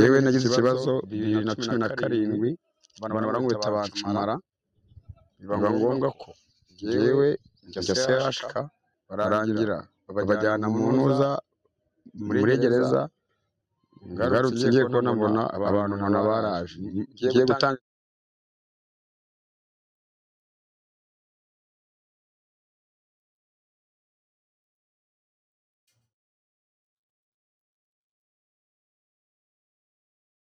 Yewe nagize ikibazo bibiri na cumi na karindwi abantu barankubita banshumara biba ngombwa ko yewe njya sehashika barangira babajyana mu ntuza muri gereza ngarutse ngiye kubona mbona abantu nkabona baraje ngiye gutanga.